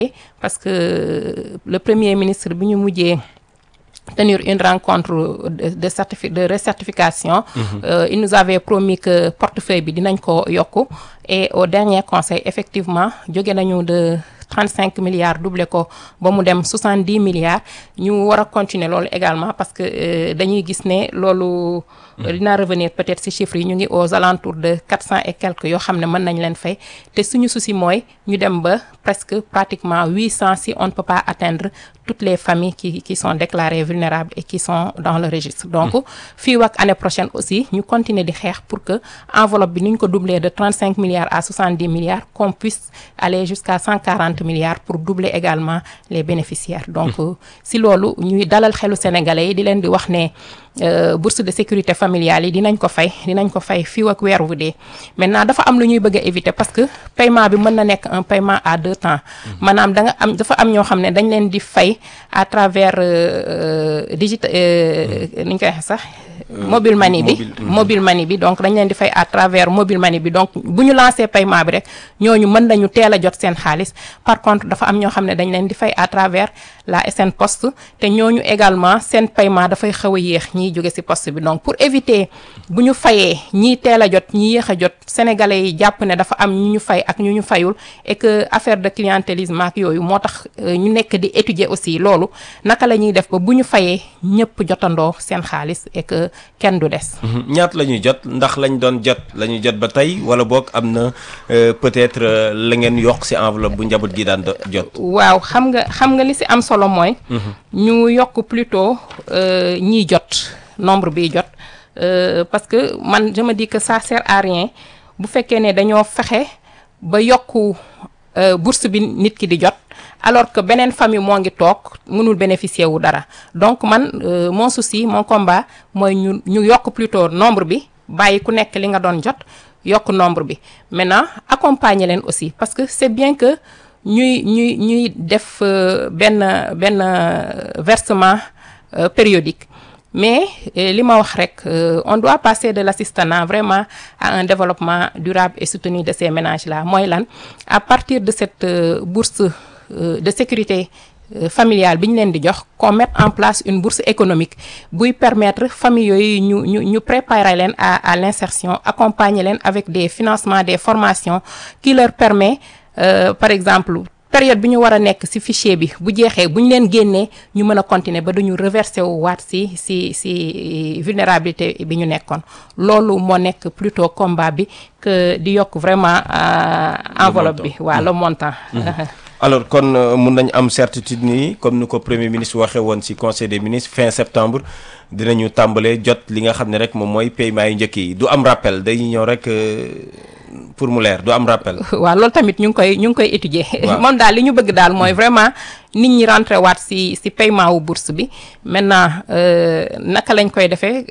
parce que le premier ministre bi ñu mujjee tenir une rencontre de de certifi de recertification. Euh, il nous avait promis que portefeuille bi dinañ ko yokku et au dernier conseil effectivement jóge nañu de 35 milliards doublé ko ba mu dem 70 milliards ñu war a continuer loolu également parce que euh, dañuy gis ne loolu. dinaa revenir peut-être ci chiffres yi ñu ngi aux alentours de 400 et quelques yoo xam ne mën nañ leen fay te suñu souci mooy ñu dem ba presque pratiquement 800 si on ne peut pas atteindre toutes les familles qui qui sont déclarées vulnérables et qui sont dans le registre. donc fii ak année prochaine aussi ñu continuer di xeex pour que enveloppe bi nu ñu ko doubler de 35 milliards à 70 milliards qu'on puisse aller jusqu'à 140 milliards pour doubler également les bénéficiaires. donc si loolu ñuy dalal xelu sénégalais yi di leen di wax ne. Euh, bourse de sécurité familiale yi dinañ ko fay dinañ ko fay fii ak weer wu dee maintenant dafa am lu ñuy bëgg a éviter parce que paiement bi mën na nekk un paiement à deux temps maanaam da nga am dafa am ñoo xam ne dañ leen di fay à travers euh, digit ni ñu koy waxee sax mobile money bi mobile money bi donc dañ leen di fay à travers mobile money bi donc bu ñu lancé paiement bi rek ñooñu mën nañu teel a jot seen xaalis par contre dafa am ñoo xam ne dañ leen di fay à travers la SN Poste te ñooñu également seen paiement dafay xaw a yéex ñiy jóge ci poste bi donc pour éviter bu ñu fayee ñii teel a jot ñi yéex a jot sénégalais yi jàpp ne dafa am ñu ñu fay ak ñu ñu fayul et que affaire de clientélisme ak yooyu moo tax ñu nekk di étudier aussi loolu naka la ñuy def ba bu ñu fayee ñëpp jotandoo seen xaalis et que kenn du des. ñaat la ñuy jot ndax lañ doon jot la ñuy jot ba tey wala boog am na peut-être la ngeen yokk ci enveloppe bu njaboot gi daan jot. waaw xam nga xam nga li ci am solo mooy. ñu yokk plutôt ñiy jot nombre bi jot parce que man je me dis que ça sert à rien bu fekkee ne dañoo fexe ba yokku bourse bi nit ki di jot. alors que beneen famille moo ngi toog mënul bénéficier wu dara donc man euh, mon souci mon combat mooy ñu ñu yokk plutôt nombre bi bàyyi ku nekk li nga doon jot yokk nombre bi maintenant accompagner leen aussi parce que c'est bien que ñuy ñuy ñuy def euh, benn benn versement euh, périodique mais li ma wax rek on doit passer de l'assistanat vraiment à un développement durable et soutenu de ces ménages là mooy lan à partir de cette bourse de sécurité familiale bi ñu leen di jox qu'on mette en place une bourse économique buy permettre famille yooyu ñu ñu ñu préparer leen à à l'insertion accompagner leen avec des financements des formations qui leur permet euh, par exemple période bi ñu war a nekk ci fichier bi bu jeexee bu ñu leen génnee ñu mën a continuer ba duñu reverser wu waat ci ci ci vulnérabilité bi ñu nekkoon loolu moo nekk plutôt combat bi que di yokk vraiment euh, enveloppe bi waaw le montant alors kon mun nañ am certitude nii comme ni ko premier ministre waxee woon ci conseil des ministres fin septembre dinañu tàmbalee jot li nga xam ne rek moom mooy paiement yu njëkk yi du am rappel day ñëw rek pour mu leer du am rappel. waaw loolu tamit ñu ngi koy ñu ngi koy étudier. moom daal li ñu bëgg daal mooy vraiment nit ñi rentré waat ci ci paiement wu bourse bi maintenant naka lañ koy defee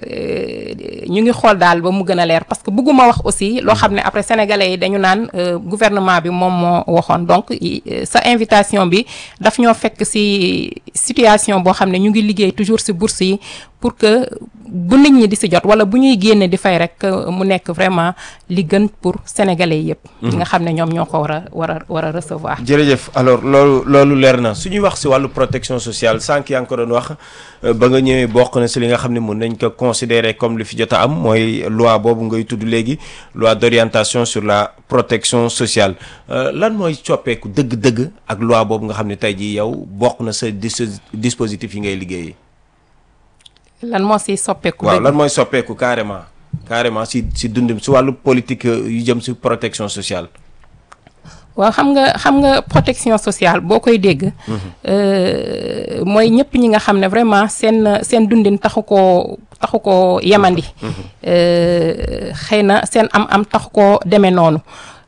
ñu ngi xool daal ba mu gën a leer parce que bëgguma wax aussi loo xam ne après sénégalais yi dañu naan gouvernement bi moom moo waxoon donc sa invitation bi daf ñoo fekk ci situation boo xam ne ñu ngi liggéey toujours ci bourse yi pour que bu nit ñi di ci jot wala bu ñuy génne di fay rek mu nekk vraiment li gën pour sénégalais yépp ñi nga xam ne ñoom ñoo ko war a war a war a recevoir. jërëjëf alors loolu loolu leer na su ñuy wax ci wàllu protection sociale sànq yaa ngi ko doon wax ba nga ñëwee bokk na ci li nga xam ne mën nañ ko considérer comme li fi jot a am mooy loi boobu ngay tudd léegi loi d'orientation sur la protection sociale lan mooy coppeeku dëgg-dëgg ak loi boobu nga xam ne tey jii yow bokk na sa dispositif yi ngay liggéeyee. lan moo ci soppeeku. waaw lan mooy soppeeku carrément carrément ci ci dund ci wàllu politique yu jëm ci protection sociale. waaw xam nga xam nga protection sociale boo koy dégg. mooy ñëpp ñi nga xam ne vraiment seen seen dundin taxu koo taxu koo yemandi. xëy na seen am-am taxu koo demee noonu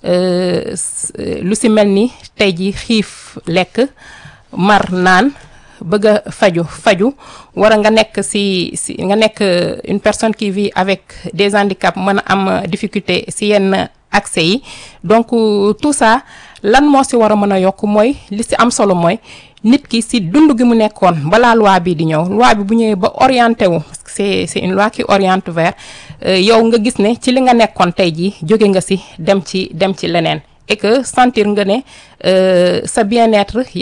lu ci mel ni tey ji xiif lekk mar naan. bëgg a faju faju war a nga nekk ci ci nga nekk une personne qui vit avec des handicaps mën a am difficulté ci yenn accès yi donc tout ça lan moo ci war a mën a yokk mooy li ci am solo mooy nit ki ci dund gi mu nekkoon balaa loi bi di ñëw loi bi bu ñëwee ba orienté wu parce que c'est c'est une loi qui oriente vers yow nga gis ne ci li nga nekkoon tey jii jóge nga ci dem ci dem ci leneen et que sentir nga ne sa bien-être